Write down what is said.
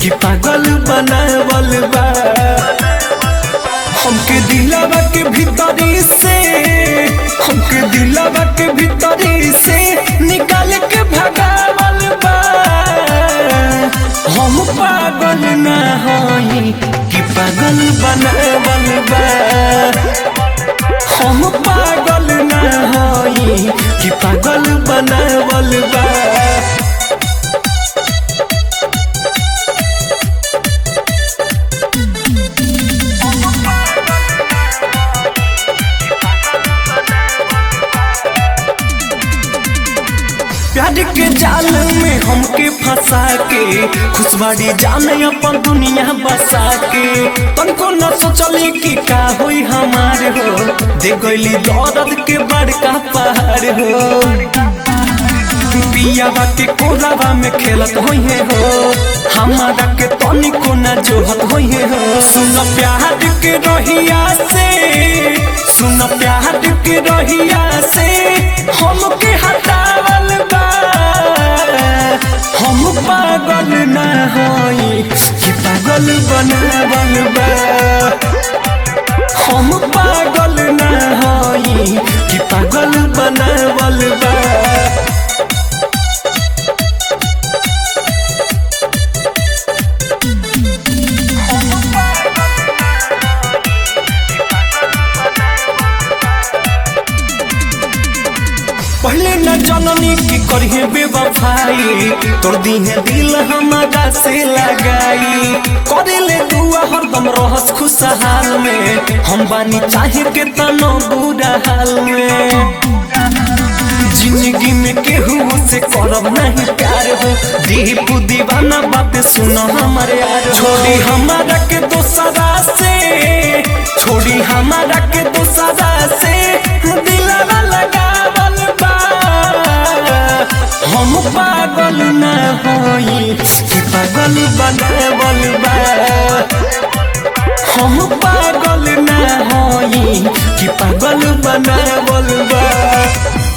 कि पागल बनावल बा हमके दिलावा के भीतरी से हमके दिलावा के भीतरी से निकाल के भगावल बा हम पागल ना हई कि पागल बनावल बा हम पागल ना हई कि पागल बनावल बा प्यार के जाल में हमके फंसा के खुशबाड़ी जाने अपन दुनिया बसा के तनको न सोचली कि का होई हमार हो दे गईली दर्द के बड़का पहाड़ हो पियावा के कोलावा में खेलत होइहे हो हमारा के तनिको न जोहत होइहे हो सुन प्यार के रहिया से सुन प्यार के रहिया से हमके हटावल बा हम पागल ना होई कि पागल बनावल बा हम पागल ना होई कि पागल बनावल बा पहले न जननी की करिए बेवफाई तोड़ दी है दिल हमारा से लगाई करे ले दुआ हरदम रहस खुशहाल में हम बानी चाहे के तनो बुरा हाल में जिंदगी में केहू से करब नहीं प्यार हो दीप दीवाना बात सुनो हमारे यार छोड़ी हमारा के दोसरा से छोड़ी हमारा के दोसरा से दिलवा लगावल बा हम पागल ना होई कि पागल बनावल बा हम पागल ना होई कि पागल बनावल बा